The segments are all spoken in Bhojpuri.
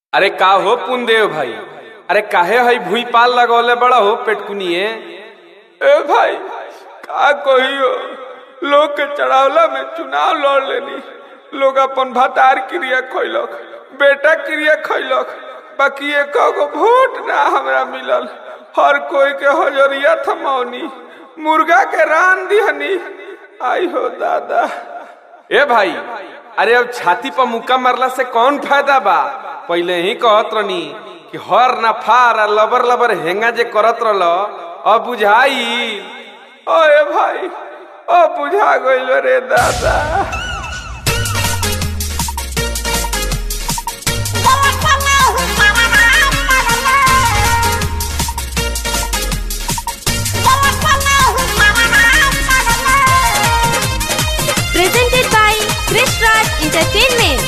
अरे का हो पुनदेव भाई अरे काहे हई भूई पाल लगौले बड़ा हो पेटकुनिए ए भाई का कहियो लोग के चढ़ावला में चुनाव लड़ लेनी लोग अपन भतार क्रिया खैलक बेटा क्रिया खैलक बाकी एक गो वोट ना हमरा मिलल हर कोई के हजरिया थमौनी मुर्गा के रान दिहनी आई हो दादा ए भाई अरे अब छाती पर मुक्का मारला से कौन फायदा बा पहले ही कहत रहनी कि हर ना फार आ लबर लबर हेंगा जे करत रहल अब बुझाई ओए भाई ओ बुझा गइल रे दादा presented by Krish Raj Entertainment.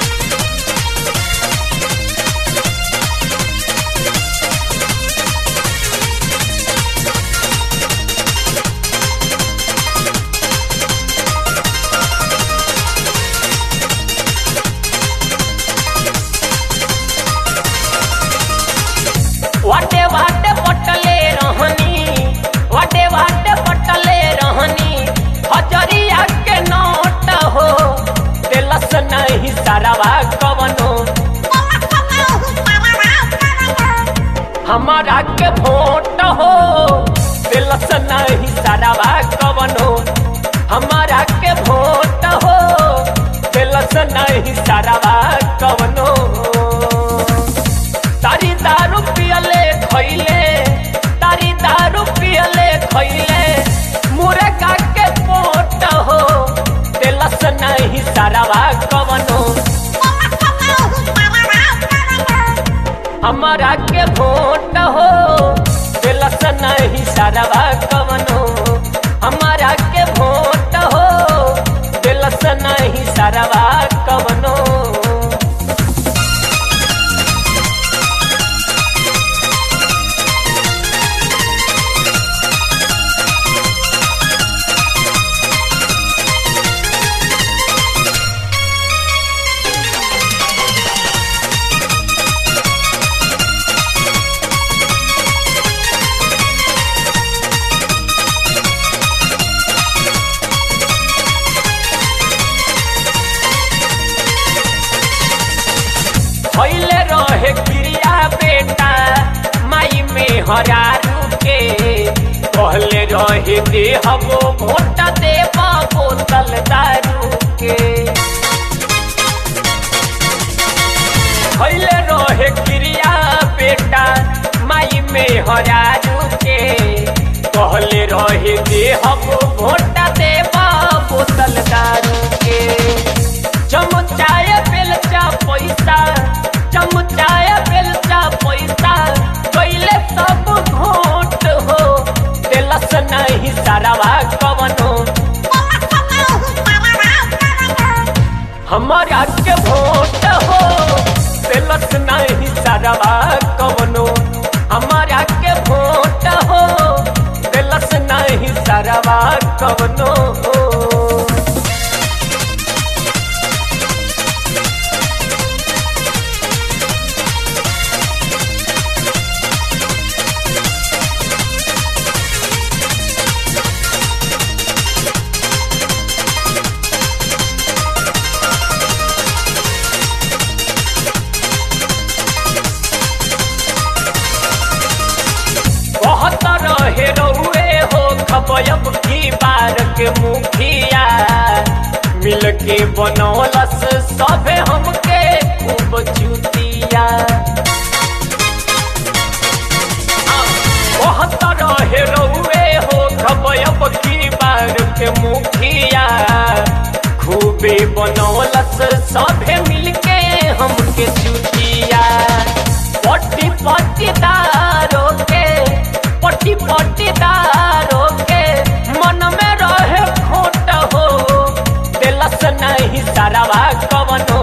वाटे वाटे पटले रहनी वाटे वाटे पटले रहनी हजरिया के नोट हो दिलस नहीं सारावा कवनो हमारा के भोट हो दिलस नहीं सारावा कवनो हमारा के भोट हो दिलस नहीं सारावा कवनो तारी दारू पियले खैले तारी दारू पियले खैले मुर्गा के पोट हो दिलस नहीं सारावा कवनो हमारा के भोट हो दिलस नहीं सारावा कवनो हमारा के भोट हो दिलस नहीं सारावा कवनो भैले रहे क्रिया बेटा माई में हरारू के कहले रहे देहबो भोट देव बोतल दारू के भैले रहे क्रिया बेटा माई में हरारू के कहले रहे देहबो भोट देव बोतल दारू के चमचाय बेलचा पैसा चमचाय बेलचा पैसा कैले सब घोट हो दिलस नहीं सारावा कवनो हमारा के भोट हो दिलस नहीं सारावा कवनो हमारा के भोट हो दिलस नहीं सारावा कवनो बहुत रहे रहुए हो खबयब की बार के मुखिया मिल के बनौलस सभे हमके खूब चुतिया बहुत रहे रहुए हो खबयब की बार के मुखिया खूबे बनौलस सभे मिल के हमके चुतिया पट्टी पट्टीदारों के पट्टी पट्टीदारों के मन में रहे खोट हो दिलस नहीं सारावा कवनो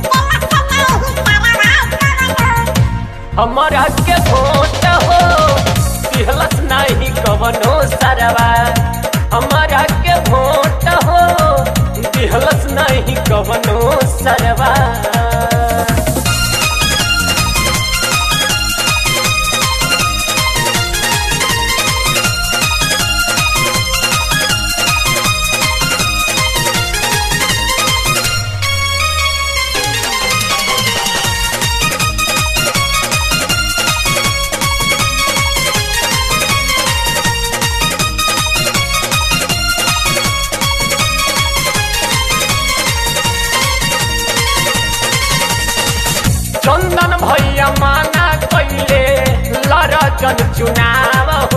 हमारा के भोट हो दिलस नहीं कवनो सारावा हमारा के भोट हो दिहलस नहीं कवनो सरवा ललन भैया माना कैले लड़जन चुनाव